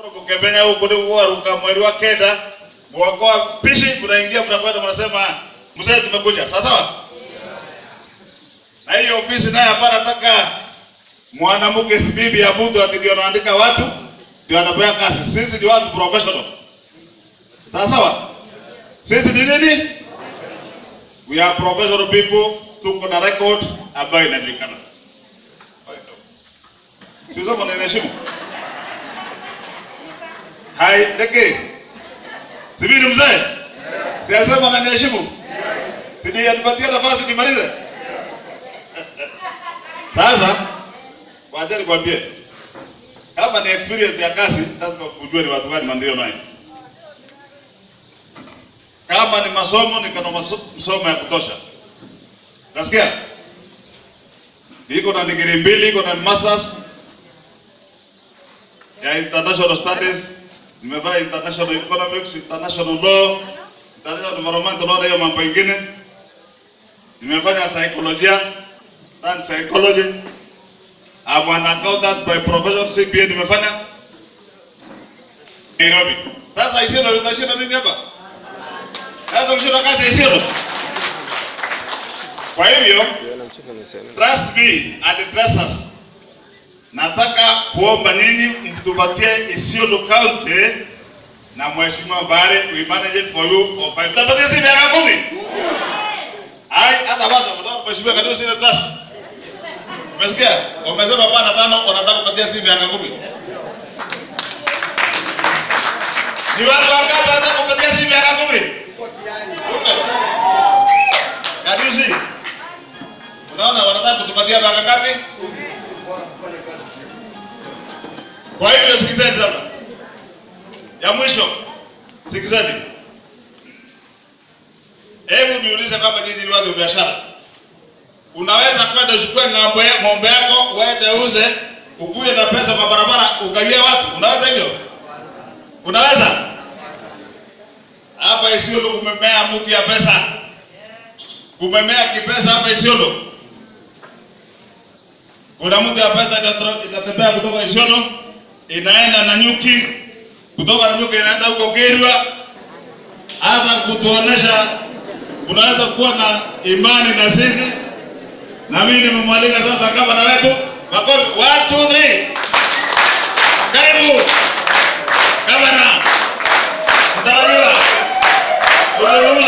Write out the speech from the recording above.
kukemenya huko ndio kuruka mwezi wa kenda mwaka wa pishi mnaingia mnakwenda mnasema mzee tumekuja sawa sawa na hiyo ofisi naye hapana nataka mwanamke bibi ya mtu ndio anaandika watu ndio anapewa kazi sisi ni watu professional sawa sawa sisi ni nini we are professional people tuko na record ambayo inajulikana sio kama ninaheshimu hai ndege sibini mzee siasema naniheshimu sinianipatia nafasi nimalize sasa wacha nikwambie kama ni experience ya kazi lazima ujue ni watu gani ndio nayo kama ni masomo nikana masomo ya kutosha nasikia iko na degree mbili iko na masters ya international studies nimefanya international economics international law international environment na hiyo mambo ingine nimefanya psychology and psychology I'm an accountant by profession CPA nimefanya Nairobi sasa Isiolo utashinda mimi hapa sasa ukishinda kazi Isiolo kwa hivyo trust me and trust us nataka kuomba nyinyi mtupatie Isiolo County na mheshimiwa Bare we manage it for you for five. Tapatia si miaka kumi. Ai hata bado mtaka mheshimiwa kadri sina trust. Umesikia? Umesema bana tano wanataka kupatia si miaka kumi. Ni watu wangapi wanataka kupatia si miaka kumi? Kadri si. Unaona wanataka kutupatia miaka ngapi? Kwa hivyo sikizeni sasa. Ya mwisho sikizeni. Hebu niulize kama nyinyi ni watu wa biashara. Unaweza kwenda uchukue ng'ombe ng'ombe yako uende uze ukuje na pesa kwa barabara ugawie watu. Unaweza hivyo? Unaweza? Hapa Isiolo kumemea mti ya pesa. Kumemea kipesa hapa Isiolo. Kuna mti ya pesa inatembea kutoka Isiolo inaenda na nyuki kutoka na nyuki inaenda huko Kerwa, hata kutuonesha unaweza kuwa na imani na sisi. Na mimi nimemwalika sasa kama na wetu makofi, one two three, karibu gavana mtarajiwa